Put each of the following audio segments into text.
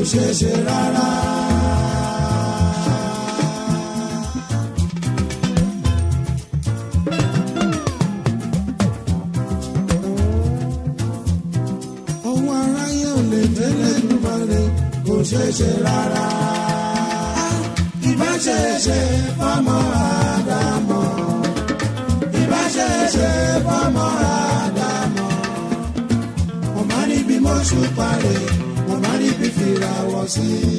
ṣeé ṣe rárá. ohun aráyé ò lè tẹ́lẹ̀ dùmarè kò ṣeé ṣe rárá. ìbá ṣe ṣe fọmọ àdámọ̀ ìbá ṣe ṣe fọmọ àdámọ̀ mo máa ní bí mo ṣùpá rè mo máa ní bí fìràwọ̀ sí i.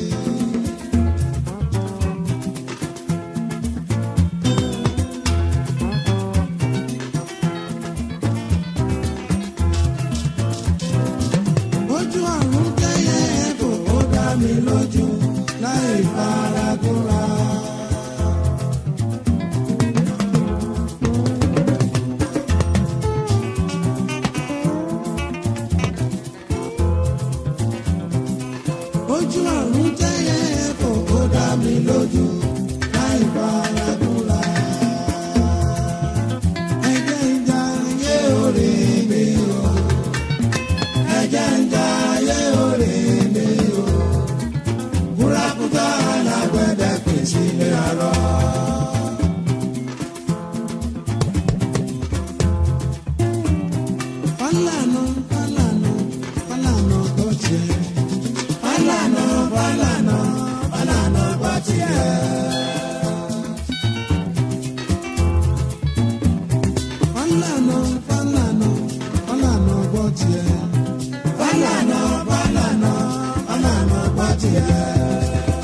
ojú àrùn tẹ́yẹ kò ó dá mi lójú láì faragúnra. ojú àrùn tẹ́yẹ kò ó dá mi lójú láì faragúnra. ẹ̀jẹ̀ ń jà yé orí mi o ẹ̀jẹ̀ ń jà ayé orí mi o. Búrákútà alágbẹ̀dẹ pín sílé arọ. Fálànà Fálànà Fálànà tó tiẹ̀. Fálànà Fálànà Fálànà bá tiẹ̀. Fálànà Fálànà Fálànà bọ́ tiẹ̀. Fálànà Fálànà Fálànà bọ́ tiẹ̀.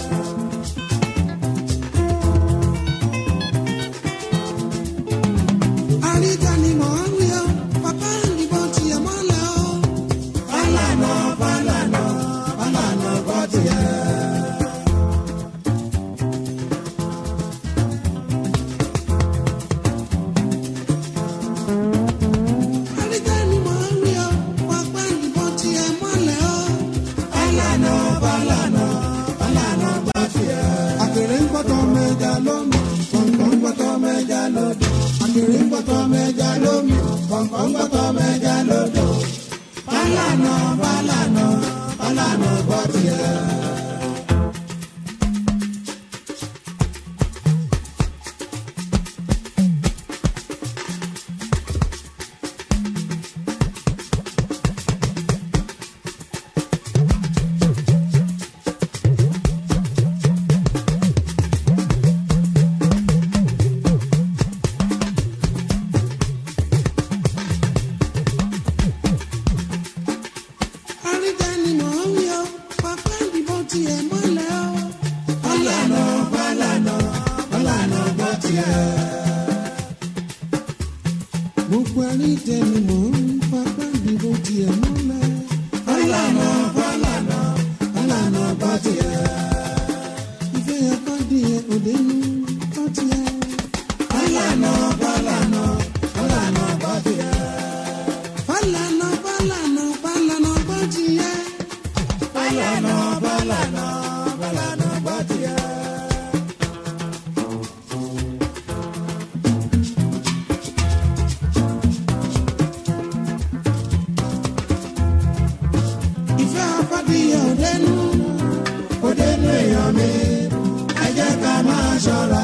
Àríjà ni mò ń rí o, bàbá ìbọn tiẹ̀ mọ́lẹ̀ o. Fálànà Fálànà Fálànà bọ́ tiẹ̀. Àríjà ni mò ń rí o, bàbá ìbọn tiẹ̀ mọ́lẹ̀ o. Fálànà Fálànà Fálànà bọ́ tiẹ̀. Àkèrè ń gbọ́tọ̀ mẹ́ja lómi, kọ̀ǹkọ̀ ń gbọ́tọ̀ mẹ́ja lódò. Àkèrè ń gbọ́tọ̀ mẹ́ja lómi, kọ̀ǹkọ̀ ń gbọ́tọ̀ mẹ́ja lódò. Fálànà Fálànà Fálànà bọ́ tiẹ̀. Àríjà ni mò ń rí o, bàbá ìbọn tiẹ̀ mọ́lẹ̀ o. Fálànà Fálànà Fálànà bọ́ tiẹ̀. Gbogbo àríjà ni mò ń rí bàbá ìbọn tiẹ̀ mọ́lẹ̀. Fálànà Fálànà Fálànà bọ́ tiẹ̀. Ìfẹ́ yẹn kọ́ di ẹ̀ òde nù bọ́ tiẹ̀. Fálànà Fálànà Fálànà bọ́ tiẹ̀. Fálànà Fálànà Fálànà bọ́ tiẹ̀. Fálànà Fálànà Fálànà bọ́ tiẹ̀. ìfẹ́ apádìyẹ òdenu òdenu èèyàn mi ẹ jẹ́ ká máa ṣọ́ra.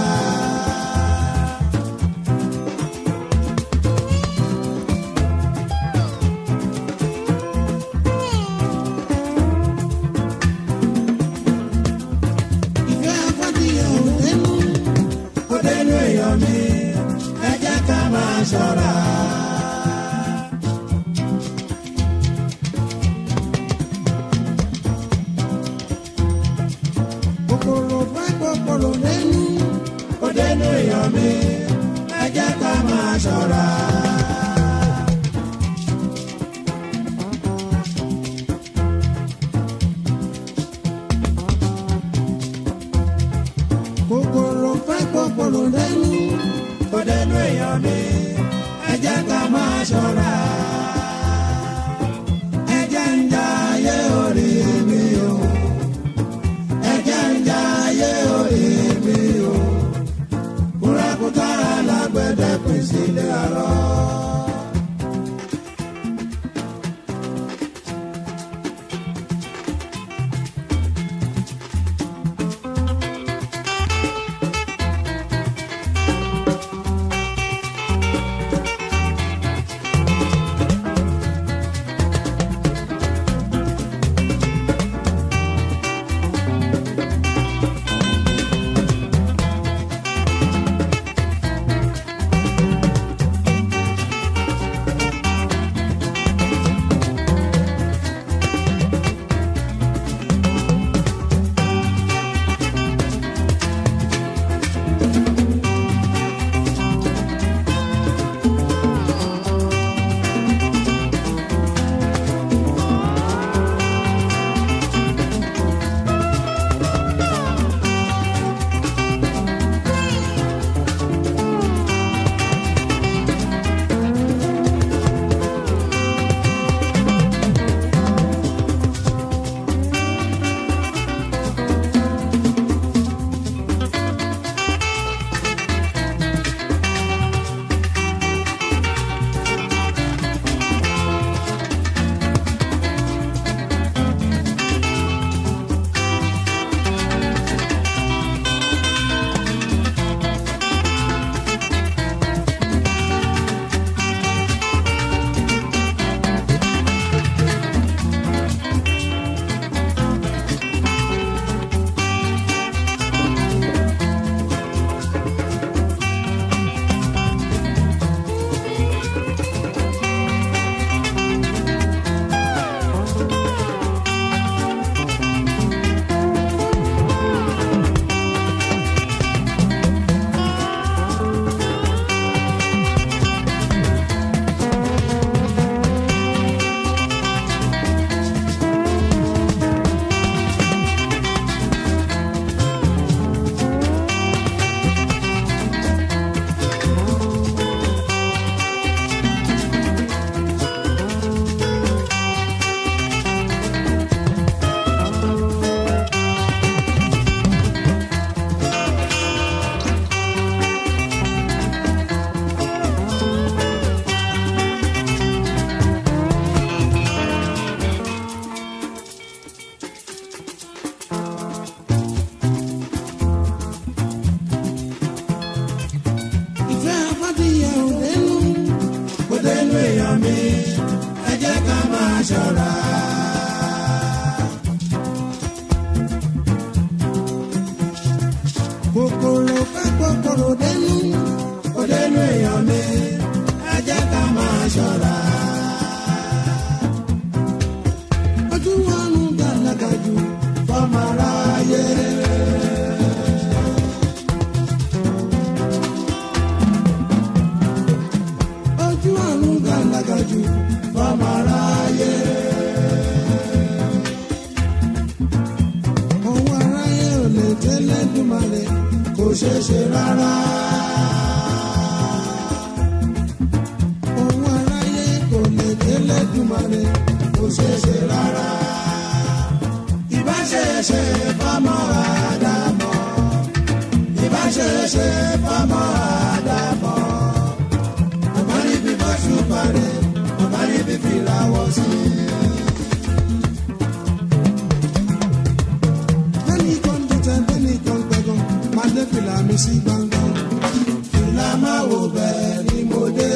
ìfẹ́ apádìyẹ òdenu òdenu èèyàn mi ẹ jẹ́ ká máa ṣọ́ra. kòkòrò fẹ́ kòkòrò lẹ́nu ó dẹnu èèyàn mi ẹ jẹ́ ká máa ṣọ́ra. kòkòrò fẹ́ kòkòrò lẹ́nu ó dẹnu èèyàn mi ẹ jẹ́ ká máa ṣọ́ra. ẹ jẹ́ ń jayé orí mi o ẹjẹ ń ja ayé orí mi o kúrakúta alágbẹ̀dẹ pín sílé arọ. ṣọ́ra. kòkòrò fẹ́ kòkòrò dẹnu kò dẹnu èèyàn mi ẹ jẹ́ ká máa ṣọ́ra. ojú ọ̀run gàlagà jù fọmọ aráyé. ojú ọ̀run gàlagà jù fọmọ aráyé. ohun aráyé ò lè tẹ́lẹ̀ dùmarè kò ṣeé ṣe rárá. ohun aráyé kò lè tẹ́lẹ̀ dùmarè kò ṣeé ṣe rárá. ìbáṣeṣe fọmọ àdàmọ́ ìbáṣeṣe fọmọ àdàmọ́ ọmọ níbi bá ṣùgbọ́n rẹ̀ ọmọ níbi fìlà wọ̀ sí i. bẹ́ẹ̀ni kan dìtẹ̀ bẹ́ẹ̀ni kan gbẹ̀gàn máa dé fìlà mi sí gbangban. fìlà máa wò bẹ́ẹ̀ ni mo dé.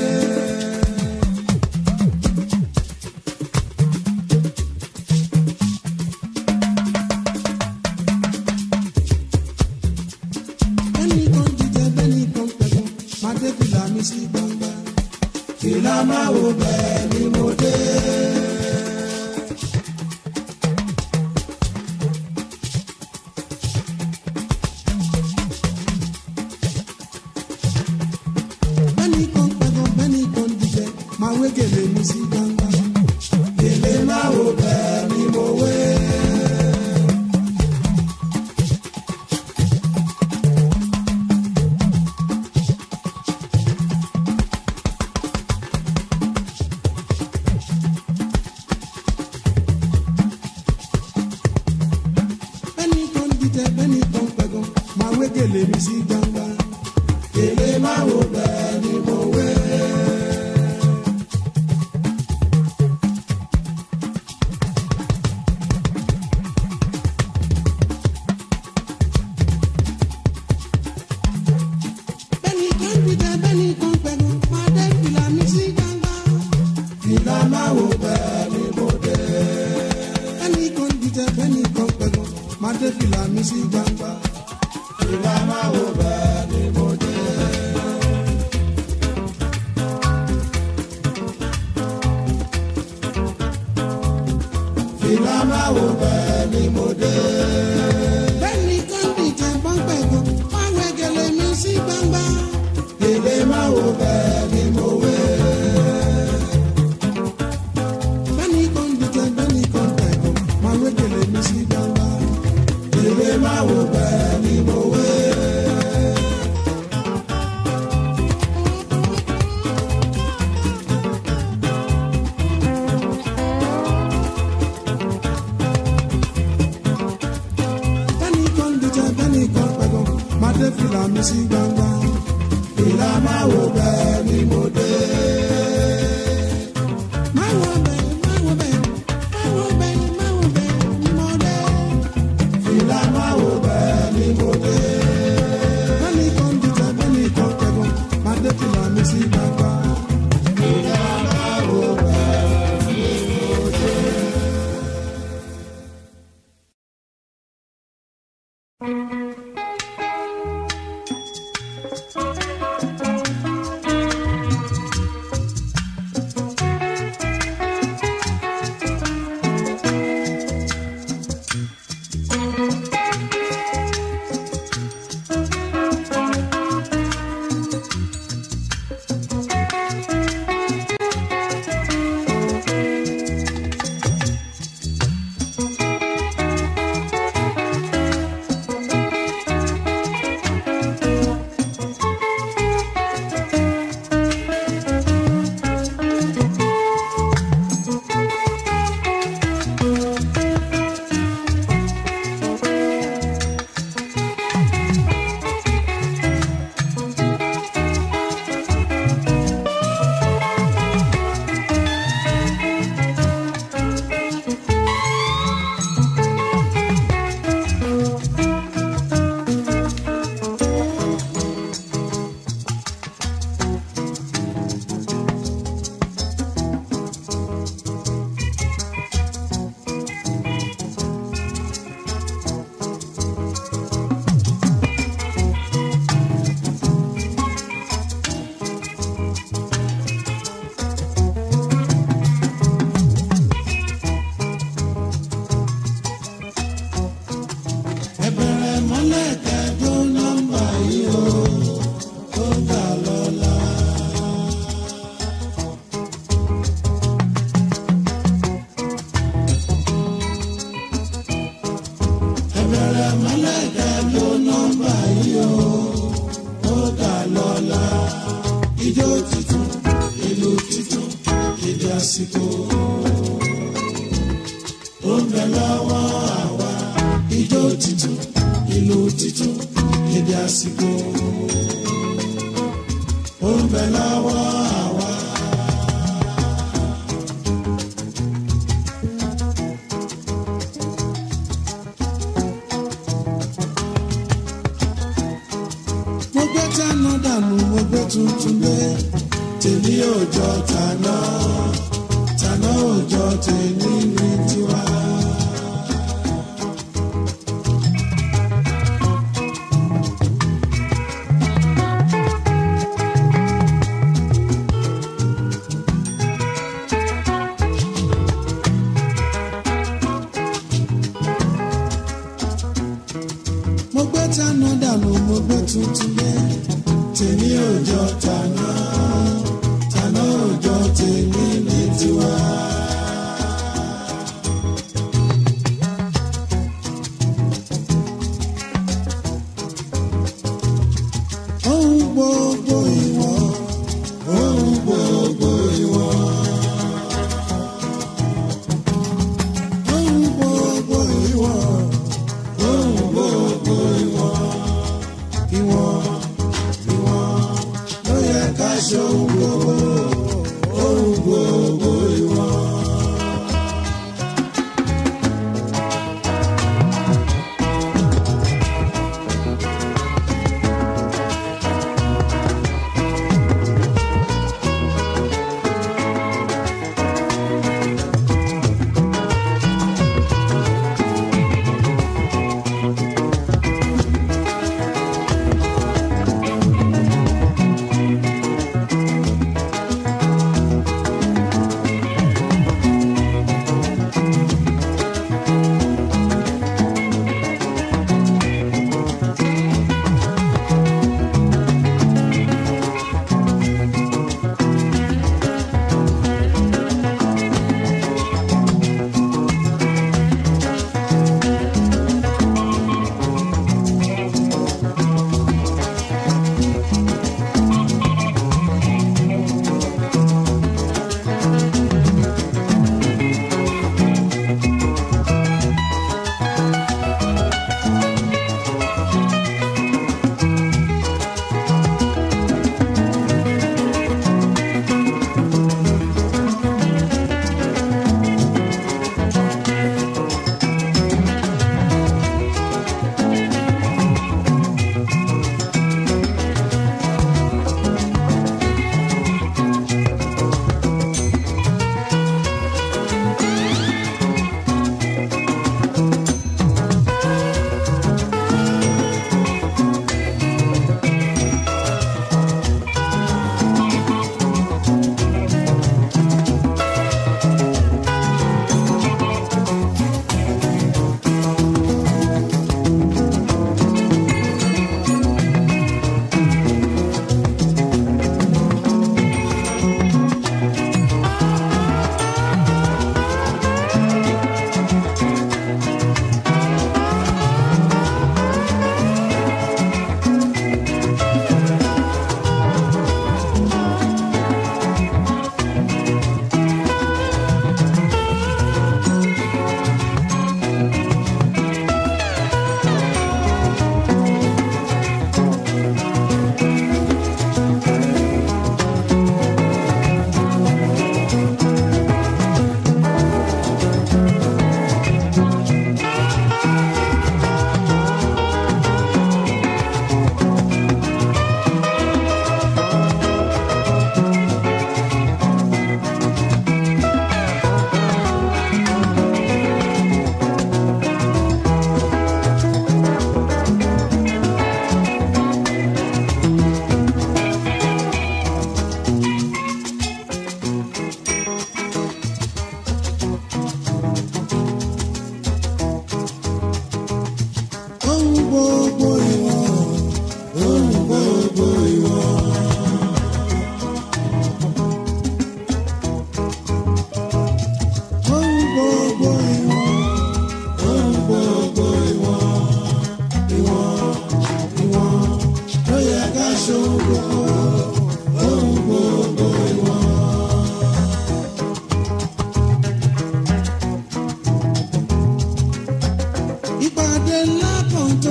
bẹ́ẹ̀ni kan dìtẹ̀ bẹ́ẹ̀ni kan gbẹ̀gàn máa dé fìlà mi sí gbangban. fìlà máa wò bẹ́ẹ̀ ni mo dé. bẹ́ẹ̀ni kan pẹ̀gàn bẹ́ẹ̀ni kan dìjẹ́ máa wé gèlè mi sí gbangba. gèlè máa wò bẹ́ẹ̀ ni mo wé. bẹ́ẹ̀ni kan dìjẹ́ bẹ́ẹ̀ni kan pẹ̀gàn máa wé gèlè mi sí gbangba. gèlè máa wò bẹ́ẹ̀ ni mo wé. bẹ́ẹ̀ni kan dìjẹ́ bẹ́ẹ̀ni kan pẹ̀gàn máa dé fìlà mi sí gbangba. fìlà máa wò bẹ́ẹ̀ ni mo dé. bẹ́ẹ̀ni kan dìjẹ́ bẹ́ẹ̀ni kan pẹ̀gàn máa dé fìlà mi sí gbangba. fìlà máa wò bẹ́ẹ̀ ni mo dé. fìlà máa wò bẹ́ẹ̀ ni mo dé. bẹ́ẹ̀ni kan dìjẹ́ pọ́ńpẹ́ gan máa wẹ gèlè mi sí gbangba. gèlè máa wò bẹ́ẹ̀ ni mo wé. bẹ́ẹ̀ni kan dìjẹ́ bẹ́ẹ̀ni kan tẹ̀gàn máa wẹ gèlè mi sí gbangba. gèlè máa wò bẹ́ẹ̀ ni mo wé. dédé àsìkò ó ń bẹ lọ́wọ́ àwa ijó títún ìlú títún dédé àsìkò ó ń bẹ lọ́wọ́ àwa. mo gbé tánà dànù mo gbé tuntun dé tèmi ò jọ tàná tàná ò jọ tèmi ní tiwa. mo gbé tánà dànù mo gbé tuntun dé tèmi ò jọ tàná tàná ò jọ tèmi ní tiwa. ohun gbogbo ìwọ ohun gbogbo ìwọ. ohun gbogbo ìwọ ohun gbogbo ìwọ ìwọ ìwọ ló yẹ ká ṣe ohun gbogbo ohun gbogbo ìwọ.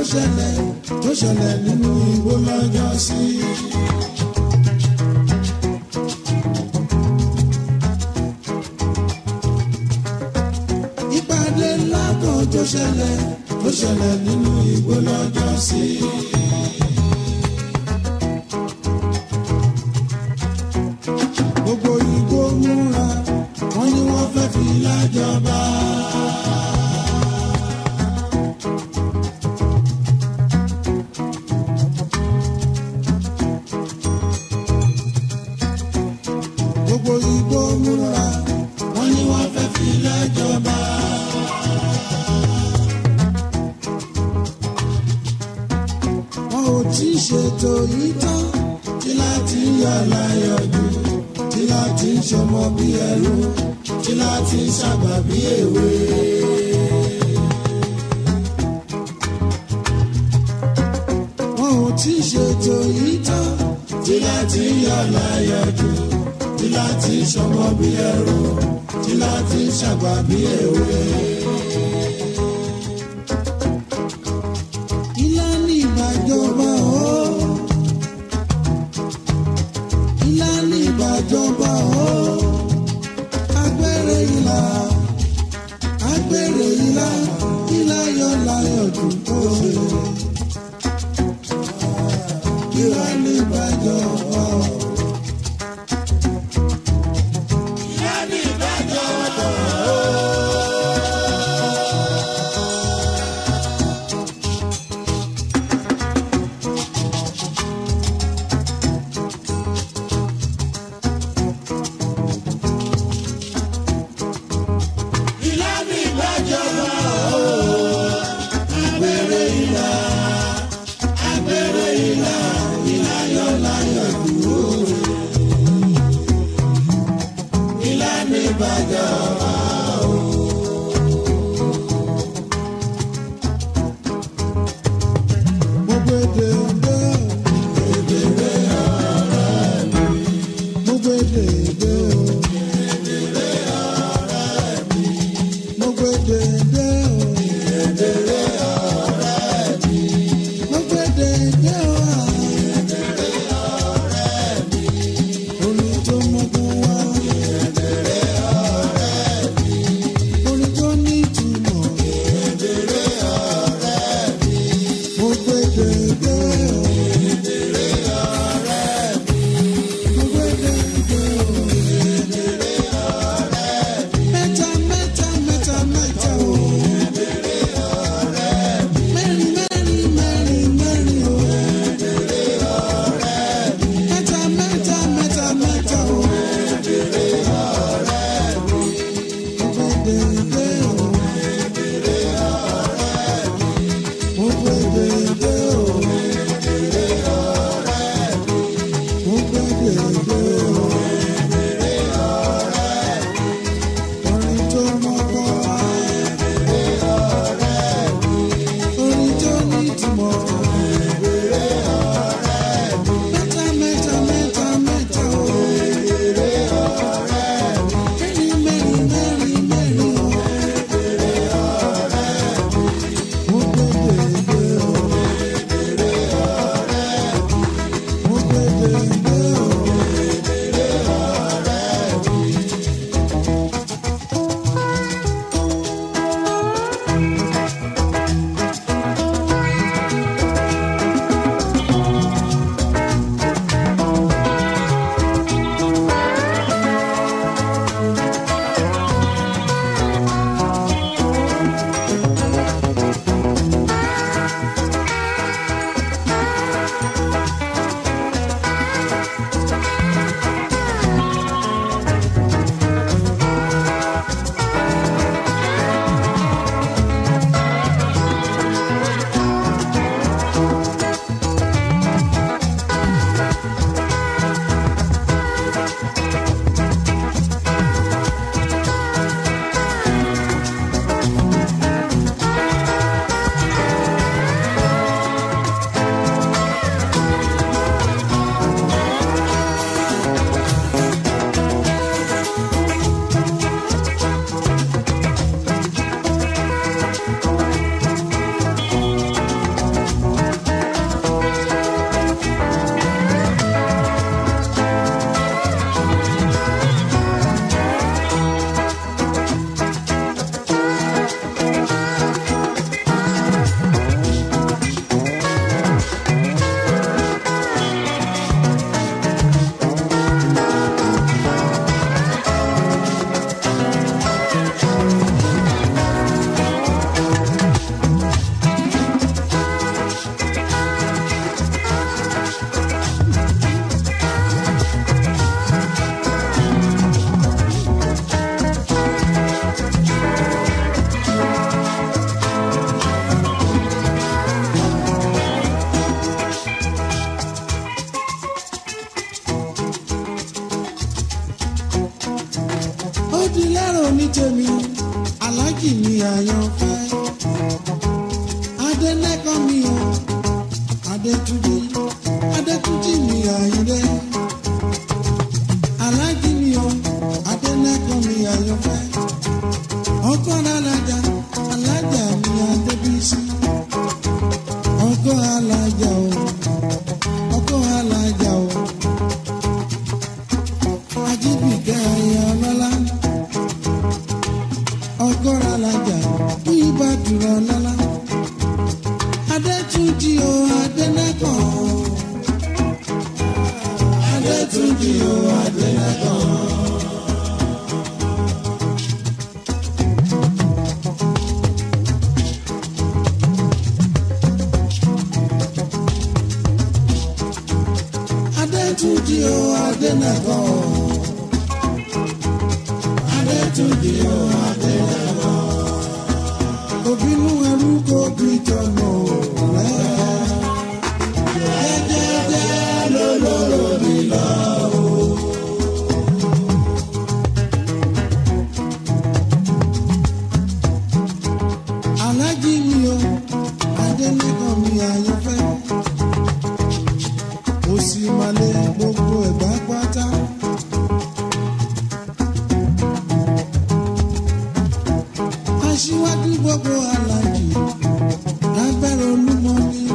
ṣẹlẹ̀ tó ṣẹlẹ̀ nínú igbó lọ́jọ́ sí. ìpàdé ńlá kan tó ṣẹlẹ̀ tó ṣẹlẹ̀ nínú igbó lọ́jọ́ sí. gbogbo igbó múra wọ́n ní wọ́n fẹ́ fi lájọba. gbogbo igbó múra wọ́n ní wọ́n fẹ́ fi lájọba. wọn ò tí ì ṣètò yìí tán tí láti yọ láyọ̀ jù tí láti ṣọmọ bí ẹrú tí láti ṣàgbà bí èwe. wọn ò tí ì ṣètò yìí tán tí láti yọ láyọ̀ jù tí láti ṣọmọ bí ẹrú tí láti ṣàgbà bí èwe. ilá ní ìbàjọba o ilá ní ìbàjọba o agbèrè ilá agbèrè ilá ilá yọ láyọ̀ jù kó ṣe ilá ní ìbàjọba o. ilá ní ìbàjọba o. ilá ní ìbàjọba o. agbèrè ilá agbèrè ilá ilá yọ láyọ̀ jù ó ṣe ilá ní ìbàjọba o. mo gbé dèdè dèdè ọ̀rẹ́ mi mo gbé dèdè o. mo gbé dèdè o. dèdè ọ̀rẹ́ mi. mo gbé dèdè o. dèdè ọ̀rẹ́ mi. orin tó mọ́gbọ́n wá. dèdè ọ̀rẹ́ mi. onítẹ̀mí aláàjì mi àyànfẹ́ adẹ́nẹ́kọ́ mi o adétúnjì adétúnjì mi àyìnlẹ́ aláàjì mi o adẹ́nẹ́kọ́ mi àyànfẹ́ ọkọ alájà alájà mi adébísí ọkọ alájà o ọkọ alájà o ajíbìkẹ́ ayé ọlọ́lá ọkọ alájà fún ìbàdàn ọlọ́lá adétúnjì o adẹ́nẹ́kọ̀ adétúnjì o adẹ́nẹ́kọ̀. adétúnjì o adẹ́nẹ́kọ̀ adétúnjì o adẹ́nẹ́kọ̀ òbínú ẹrú kò bí tọmọ rẹ jẹjẹjẹ lólóró mi lọ. alájí mi o adẹ́nẹ́kọ̀ mi àyànfẹ́ ó sì máa lé gbogbo ẹ̀gbá pátá. aṣíwájú gbogbo alájì lábẹ́rẹ́ olúmọ ní.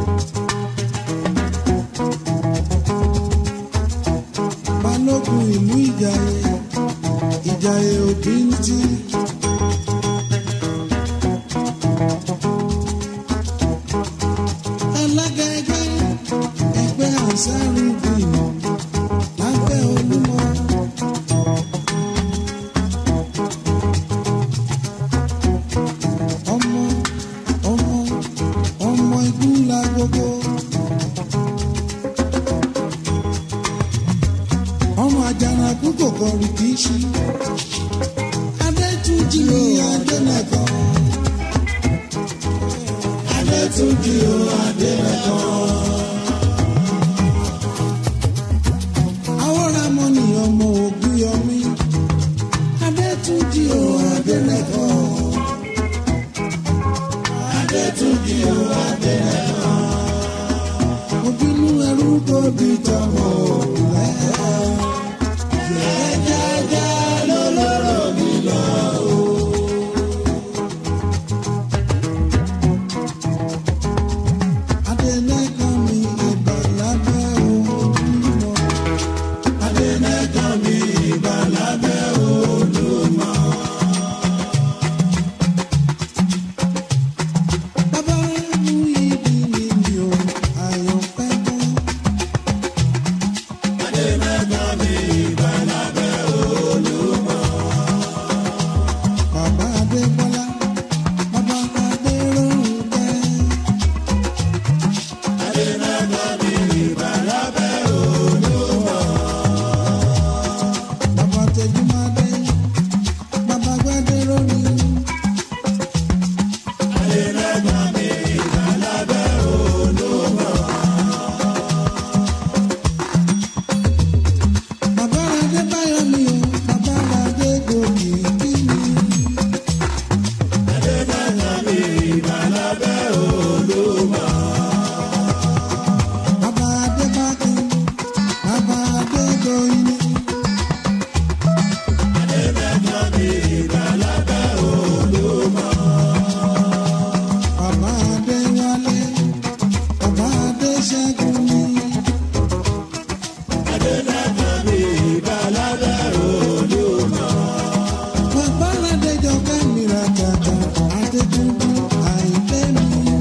balógun ìlú ìjàyè ìjàyè òbí ń tí. alága ẹgbẹ́ ẹgbẹ́ àṣàrùbí lábẹ́ olúmọ. ọmọ ọmọ ọmọ igun la gbogbo. ọmọ àjànàkú kò kọrin kì í ṣí. adétúnjì ní adẹ́nẹ̀kọ́. adétúnjì ó adẹ́nẹ̀kọ́. àwòrán mọ́ ni ọmọ ògùn yọmí. adétúnjì ó adẹ́nẹ̀kọ́. adétúnjì ó adẹ́nẹ̀kọ́. òbínú ẹrú kò bí tọmọ rẹ. jẹjẹjẹ lólóró mi lọ. adẹ́nẹ̀kọ́ mi ìbà lábẹ́ olúmọ. adẹ́nẹ̀kọ́ mi ìbà lábẹ́ olúmọ. Bàbá mú ibi mi mi ò àyànfẹ́ mọ́. Bàbá Adébọ́lá, bàbá Adéròǹkẹ́. Bàbá Tẹjúmádé, bàbá Gbádéròní. Bàbá Adébáyọ̀ mi o, bàbá Adégòkè kí mi. Bàbá Adébákẹ́, bàbá Adégoyè. Bàbá Adéwálé, bàbá Adéṣẹ́gun mi. Bàbá Adéjọkẹ́ mi ra jàjà, Adétúnjú àìlé mi.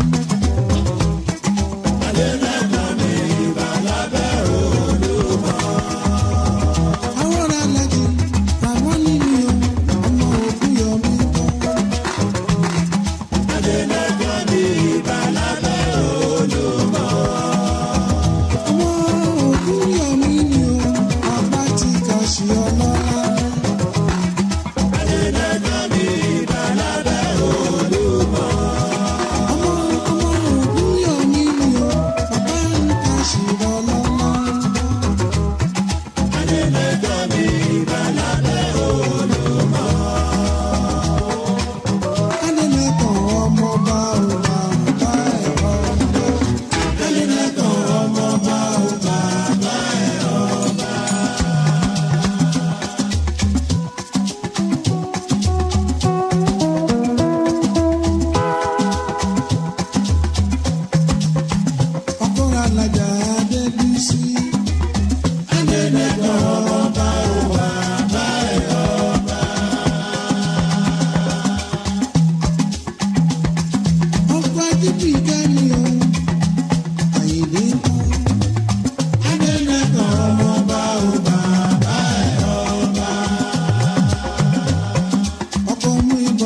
Àwọn alájì, àwọn nínú o, ọmọ òkú yọ mí kọ́. Ọmọ òkú yọ mí ni o, ọba ti kà sí ọlọ́lá.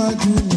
níwájú